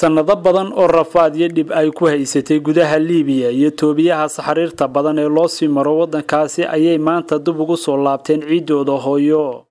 sannado badan oo rafaad iyo dhib ay ku haysatay gudaha liibiya iyo toobiyaha saxariirta badan ee loo sii maro waddankaasi ayay maanta dib ugu soo laabteen ciiddooda hooyo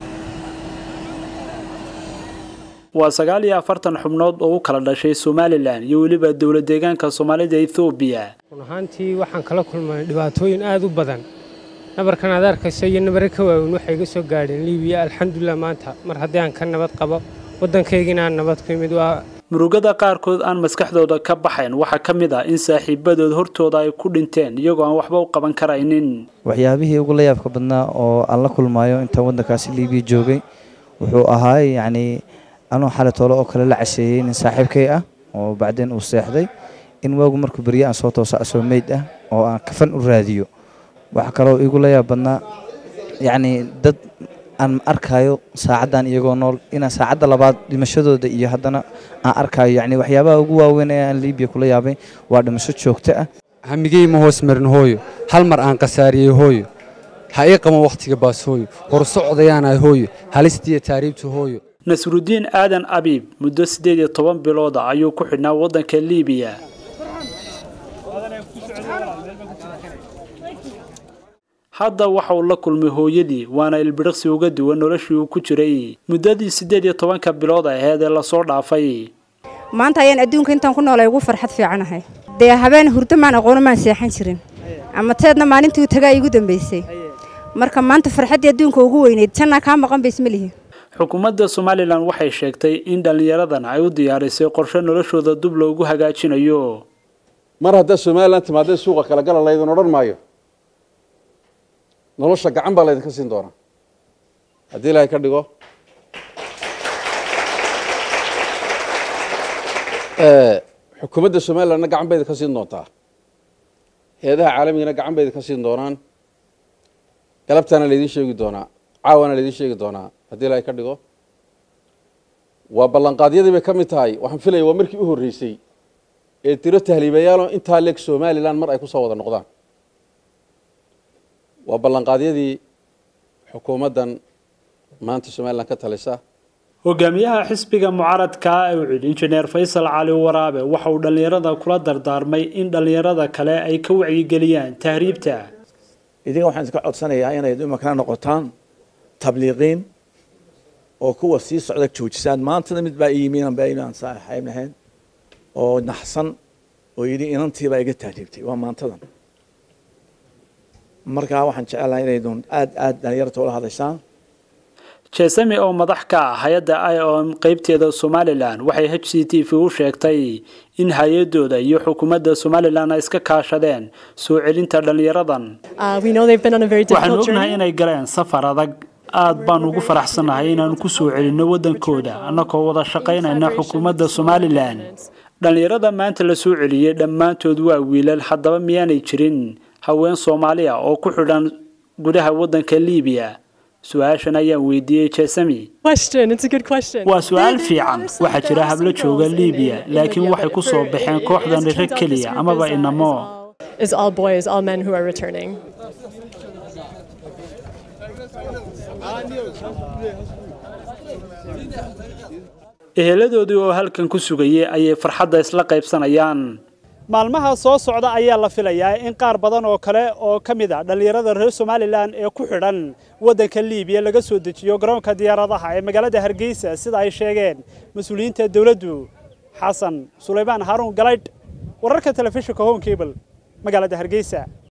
waa sagaal iyo afartan xubnood oo u kala dhashay somalilan iyo weliba dowla deegaanka soomaalida ethoobiya run ahaantii waxaan kala kulmay dhibaatooyin aada u badan nabarkan aad arkayso iyo nabare ka waaweyn waxay iga soo gaadheen liibiya alxamdulilah maanta mar haddii aan ka nabad qabo waddankaygina aan nabad ku yimid waa murugada qaarkood aan maskaxdooda ka baxayn waxaa ka mid ah in saaxiibadood hortooda ay ku dhinteen iyagoo aan waxba u qaban karaynin waxyaabihii ugu la yaabka badnaa oo aan la kulmaayo intaan waddankaasi liibiya joogay wuxuu ahaa yacnii anuu xali toole oo kale la casheeyey nin saaxiibkay ah oo bacdeen uu seexday in waagu markuu berye aan soo toosa asoo meyd ah oo aan kafan u raadiyo waxaa kaloo igu la yaab badnaa yacnii dad aan arkaayo saacaddan iyagoo nool inaan saacadda labaad dhimashadooda iyo haddana aan arkaayo yacni waxyaabaha ugu waaweyn ee aan liibiya kula yaabay waa dhimasho joogto ah hamigey ma hoos marin hooyo hal mar aan khasaariyey hooyo ha ii qaban wakhtiga baas hooyo horsocdayaanahay hooyo halistiiyo taariibta hooyo nasrudiin aadan abiib muddo siddeed iyo toban bilooda ayuu ku xidhnaa waddanka liibiya hadda waxa uu la kulmay hooyadii waana ilbiriqsi uga duwan noloshii uu ku jiray muddadii siddeed iyo tobanka bilood aheed ee lasoo dhaafay maanta ayaan adduunka intaan ku noolay ugu farxad fiicanahay dee habeen hurdo maan aqoono maan seexan jirin ama teedna maalintii tagaa iigu dambaysay marka maanta farxaddii adduunka ugu weyneyd jannaa kaa maqan ba isma lihi xukuumadda somalilan waxay sheegtay in dhallinyaradan ay u diyaarisay qorshe noloshooda dub loogu hagaajinayo mar haddaa somalilan timaadee suuqa kala gala laydin odhan maayo nolosha gacan baa laydinka siin doonaa haddii ilaahay ka dhigo xukuumadda somalilandna gacan bay idinka siin doontaa heedaha caalamigana gacan bay idinka siin doonaan galabtaana laydin sheegi doonaa caawana laydin sheegi doonaa haddii ilaahay ka dhigo waa ballanqaadyadii bay ka mid tahay waxaan filaya waa markii u horreysay ee tiro tahliibayaalo intaa leeg somalilan mar ay ku soo wada noqdaan waa ballanqaadyadii xukuumaddan maanta somalilan ka talisa hogaamiyaha xisbiga mucaaradka ee u cid injineer faysal cali waraabe waxa uu dhallinyarada kula dardaarmay in dhallinyarada kale ay ka wacyigeliyaan tahriibta idinka waxaan iska codsanayaa inay imakana noqotaan tabliiqiin oo kuwa sii socda joojisaan maantana mid baa iyimiinan baa inaan saaxiib lahayn oo naxsan oo yidhi inantiibaa iga tahriibtay waa maantadan markaa waxaan jecelahay inaydun aad aad dhalinyarta ula hadashaan jesami oo madax ka ah hay-adda i o m qeybteeda somalilan waxay h c t v u sheegtay in hay-adooda iyo xukuumadda somalilan ay iska kaashadeen soo celinta dhallinyaradan waxaanu ognahay inay galeen safar adag aad baan ugu faraxsannahay inaanu ku soo celinno waddankooda annagoo wada shaqaynayna xukuumadda somalilan dhallinyarada maanta la soo celiyey dhammaantood waa wiilal haddaba miyaanay jirin haween soomaali ah oo ku xidhan gudaha waddanka liibiya su-aashan ayaan weydiiyey jesami waa su-aal fiican waxaa jira hablo jooga liibiya laakiin waxay ku soo baxeen kooxdan rag keliya amaba inamo eheladoodii oo halkan ku sugayay ayay farxadda isla qaybsanayaan maalmaha soo socda ayaa la filayaa in qaar badan oo kale oo ka mid a dhallinyarada reer somalilan ee ku xidhan waddanka liibiya laga soo dejiyo garoonka diyaaradaha ee magaalada hargeysa sida ay sheegeen mas-uuliyiinta dowladdu xasan sulaymaan haaruun galaydh wararka telefishinka home cable magaalada hargeysa